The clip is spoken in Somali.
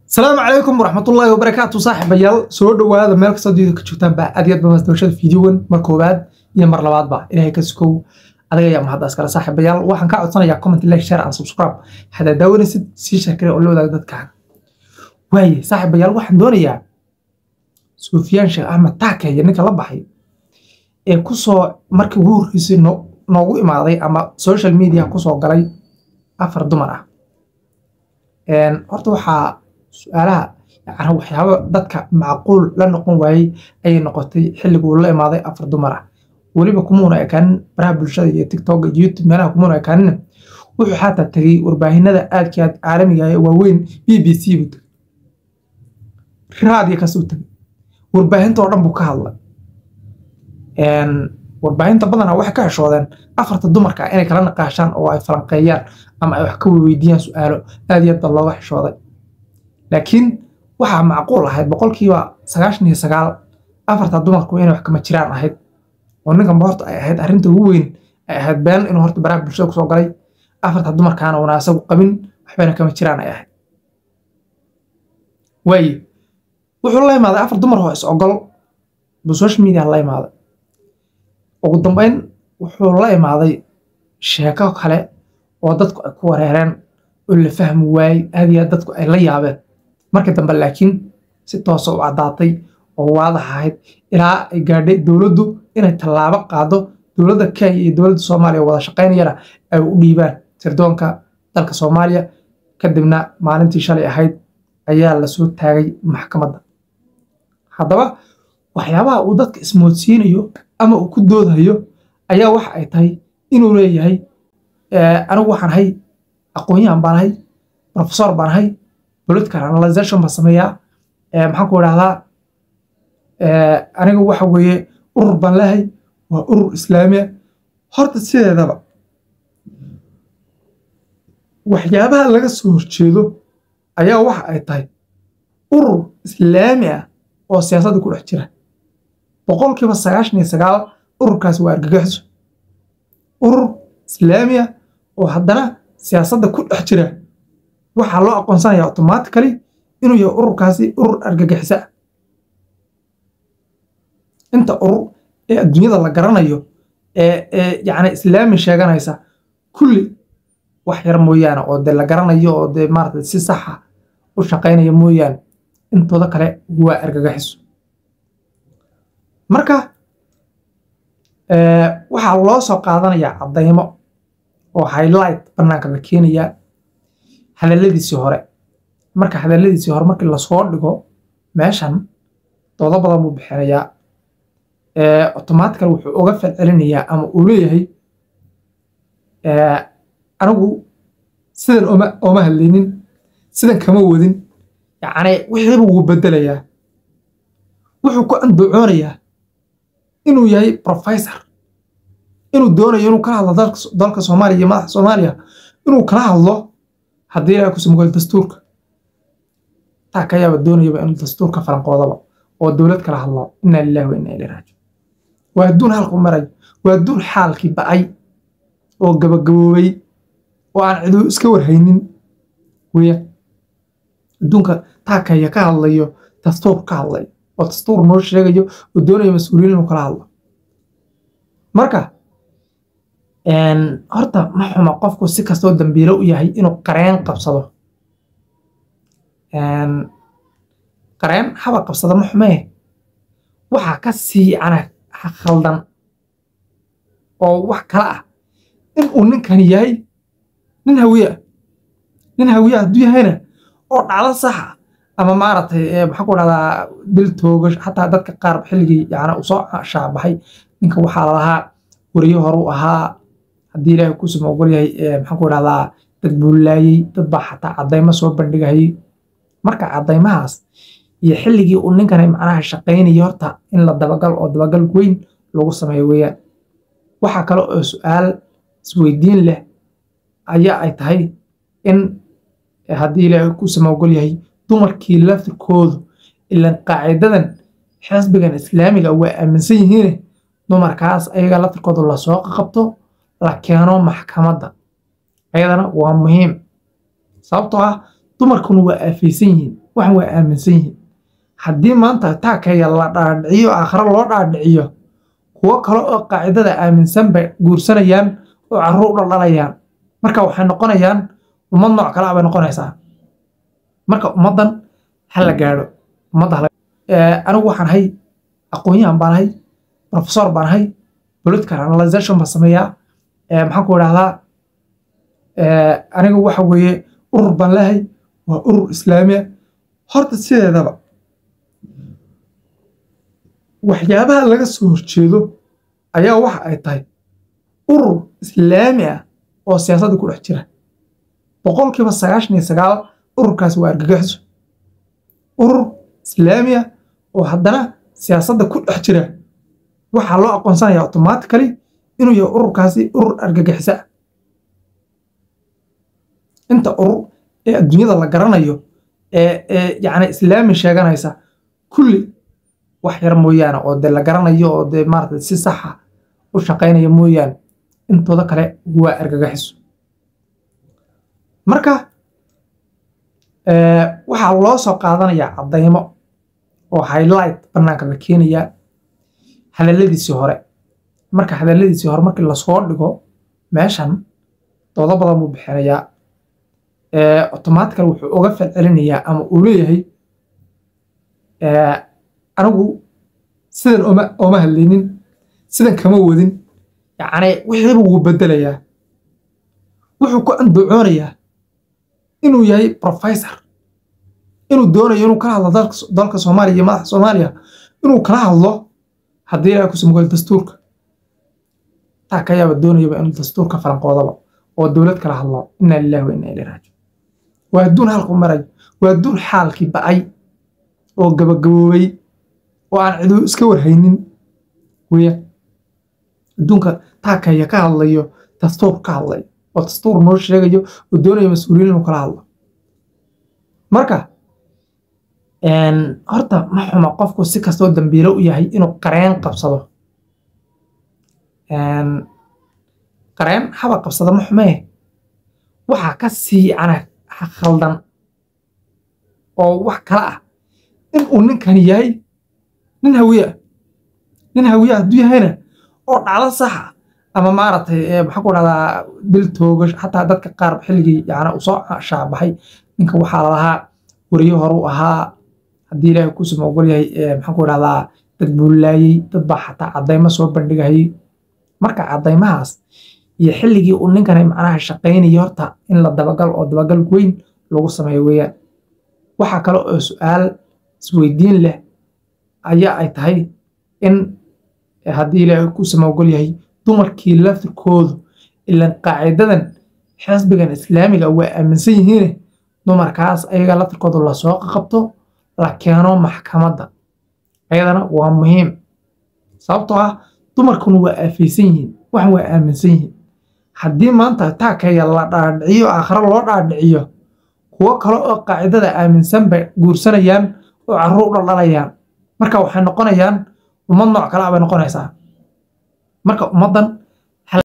asalaamu calaykum waraxmatullaahi wabarakaatu saaxiibayaal soo dhowaada meel kastoo diida ka joogtaan baa aad iyo aad baa dabashada fiidiyowan mar koowaad iyo mar labaadba ilaahay ka sukow adiga ayaa mahaddaas kale saaxiibayaal waxaan kaa codsanayaa comment like share and subscribe haddaad daawanaysid sii sheekare oo la wadaaga dadkaaga waaye saaxiibayaal waxaan doonayaa sufyaan sheekh axmed taakeeye ninka la baxay ee kusoo markii ugu horreysay no- noogu imaaday ama social media kusoo galay afar dumar ah Een, horta waxaa su-aalaha yacni waxyaaba dadka macquul la noqon waayey ayay noqotay xilliguu la imaaday afar dumar ah weliba kumuuna ekaanin baraha bulshada iyo tiktok iyo youtube meelaha kumuuna ekaanin wuxuu xataa tegey warbaahinada aadka aad caalamiga ah ee waaweyn b b c buu tegey raadiyo kasuu tegey warbaahinta oo dhan buu ka hadlay Een, warbaahinta badanaa waxay ka heshoodeen afarta dumarka ah inay kala naqaashaan oo ay falanqeeyaan ama ay wax ka weydiiyaan su-aalo aad iyo aad baa looga xishooday laakiin waxaa macquul ahayd boqolkiiba sagaashan iyo sagaal afarta dumarku inay wax kama jiraan ahayd oo ninkanba horta ay ahayd arrinta ugu weyn ay ahayd been inuu horta baraha bulshada kusoo galay afarta dumarkaana una asagu qabin waxbayna kama jiraan ay ahayd waaye wuxuu la imaaday afar dumar oo is ogol buu social media la imaaday ugu dambeyn wuxuu la imaaday sheeko kale oo dadku ay ku wareereen oo la fahmi waayey aad iyo aad dadku ay la yaabeen markii dambe laakiin si toosa u caddaatay oo waadax ahayd ilaa ay gaadhay dowladdu inay tallaabo qaado dowladda kenya iyo dowladda soomaaliya wada shaqaynayana ay u dhiibaan sirdoonka dalka soomaaliya kadibna maalintii shalay ahayd ayaa lasoo taagay maxkamadda haddaba waxyaabaha uu dadka ismoodsiinayo ama uu ku doodayo ayaa waxa ay tahay inuu leeyahay eh, anigu waxaan ahay aqoon-yahan baan ahay professor baan ahay political analyzation baan sameeyaa eh, maxaan ku idhahdaa eh, aniga waxa weeye urur baan leehay waa urur islaamiya horta sideedaba waxyaabaha laga soo horjeedo ayaa waxa ay tahay urur islaami ah oo siyaasadda ku dhex jira boqolkiiba sagaashan iyo sagaal ururkaasi waa argagaxiso urur islaami ah oo haddana siyaasadda ku dhex jira waxaa loo aqoonsanaya automatically inuu yahay ururkaasi urur argagixisa ah inta urur ee adduunyada la garanayo ee ee yacni islaami sheeganaysa kulli wax yar mooyaane oo dee la garanayo oo dee maarata si saxa u shaqaynaya mooyaane intooda kale waa argagaxiso marka eh, waxaa loo soo qaadanayaa caddaymo oo highlight bannaanka la keenayaa hadalladiisii hore marka hadalladiisii hore markii lasoo dhigo meeshan doodo badan buu bixinayaa eh, automatical wuxuu uga falcelinayaa ama uu leeyahay eh, anigu sidan oma oma hadlaynin sidan kama wadin yacni wixiiba wuu bedelayaa wuxuu ku andacoonayaa inuu yahay professor inuu doonayo inuu kala hadlo dalka dalka soomaaliya iyo madaxa soomaaliya inuu kala hadlo haddii ilahay ku samgoyo dastuurka taa kayaaba doonayaba inuu dastuurka falanqoodaba oo dowlad kala hadlo inna lillahi wa inna ilayhi raajiun waa adduun halku marayo waa adduun xaalkii ba'ay oo gabagaboobay oo aan cidu iska warhaynin weeyaan adduunka taakaya ka hadlayo dastuur ka hadlayo oo dastuur noo sheegayo oo doonayo mas-uuliyiin inuu kala hadlo marka een, horta ma xuma qofku si kastoo dambiilo u yahay inuu qareen qabsado Een, qareen haba qabsado ma xumee waxaa ka sii ana khaldan oo wax kale ah in uu ninkani yahay nin hawiye ah nin hawiye ah hadduu yahayna oo dhacdo sax ah ama maaragtay eh, maxaan ku dhahdaa dil toogash xataa dadka qaar xilligii yani uu soo shaabaxay ninka waxaa la lahaa weriyo hore u ahaa haddii ilaahay ku suma ogol yahay eh, maxaan ku dhahdaa dad buu laayey dad baa xataa caddaymo soo bandhigayay marka caddaymahaas iyo xilligii uu ninkani macnaha shaqaynayay horta in la dabagal oo dabagal weyn lagu sameeyo weeyaan waxaa kale oo su-aal isweydiin leh ayaa ay tahay in eh, haddii ilaahay ku sama ogol yahay dumarkii laftirkoodu ilan qaacidadan xisbigan islaamiga waa aaminsan yihiine dumarkaas ayaga laftirkoodu lasoo qabto la keeno maxkamadda ayadana waa muhiim sababtoo ah dumarkuna waa aafaysan yihiin waxan waa aaminsan yihiin haddii maanta taakaya la dhaadhiciyo aakhiro loo dhaadhiciyo kuwo kale oo qaacidada aaminsan bay guursanayaan oo carruur u dhaldhalayaan marka waxay noqonayaan ummad nooc kale ah bay noqonaysaa marka ummaddan ha la gaadho ummadda anigu waxaan ahay aqoon-yahan baan ahay professor baan ahay political analyzation baan sameeyaa maxaan ku idhahdaa aniga waxa weeye urur baan leehay waa urur islaamiya horta sideedaba waxyaabaha laga soo horjeedo ayaa waxa ay tahay urur islaami ah oo siyaasadda ku dhex jira boqolkiiba sagaashan iyo sagaal ururkaasi waa argagaxiso urur islaami ah oo haddana siyaasadda ku dhex jira waxaa loo aqoonsanaya automatically inuu yahay ururkaasi urur argagixisa ah inta urur ee adduunyada la garanayo ee ee yacni islaami sheeganaysa kulli wax yar mooyaane oo dee la garanayo oo dee maarata si saxa u shaqaynaya mooyaane intooda kale waa argagaxiso marka waxaa loo soo qaadanayaa caddaymo oo highlight bannaanka la keenayaa hadalladiisii hore marka hadalladiisii hore markii lasoo dhigo meeshan doodo badan buu bixinayaa automatically wuxuu uga falcelinayaa ama uu leeyahay anigu sidan oma ooma hadlaynin sidan kama wadin yacni wixiiba wuu bedelayaa wuxuu ku andacoonayaa inuu yahay professor inuu doonayo inuu kala hadlo dalka soomaaliya iyo madaxa soomaaliya inuu kala hadlo haddii ilahay kusimugol dastuurka taa kayaaba doonayaba inuu dastuurka falanqoodaba oo dowlad kala hadlo inna lillahi wa inna ilayhi raajiun waa adduun halku marayo waa adduun xaalkii ba'ay oo gabagaboobay oo aan cidu iska warhaynin weeyaan adduunka taakaya ka hadlayo dastuur ka hadlayo oo dastuur noo sheegayo oo doonayo mas-uuliyiin inuu kala hadlo marka horta ma xuma qofku si kastoo dambiilo u yahay inuu qareen qabsado qareen haba qabsado ma xumee waxaa ka sii ana khaldan oo wax kale ah in uu ninkan yahay nin hawiye ah nin hawiye hadduu yahayna oo dhacdo saxa ama maaragtay maxaan ku dhahdaa dil toogash xataa dadka qaar xilligii yacni uu soo shaabaxay ninka waxaa lalahaa weriyo hore u ahaa haddii ilaahay kusuma ogol yahay maxaan ku dhahdaa dad buu laayey dad baa xataa caddaymo soo bandhigayay marka caddaymahaas iyo xilligii uu ninkani macnaha shaqaynaya horta in la dabagal oo dabagal weyn lagu sameeyo weeyaan waxaa kale oo su-aal isweydiin leh ayaa ay tahay in haddii ilaahay kusuma ogol yahay dumarkii laftirkoodu ilan qaacidadan xisbigan islaamiga waa aaminsan yihiine dumarkaas ayaga laftirkooda lasoo qabto la keeno maxkamadda ayadana waa muhiim sababtoo ah dumarkuna waa aafaysan yihiin waxan waa aaminsan yihiin haddii maanta taakaya la dhaadhiciyo aakhiro loo dhaadhiciyo kuwo kale oo qaacidada aaminsan bay guursanayaan oo carruur u dhaldhalayaan marka waxay noqonayaan ummad nooc kale ah bay noqonaysaa marka ummaddan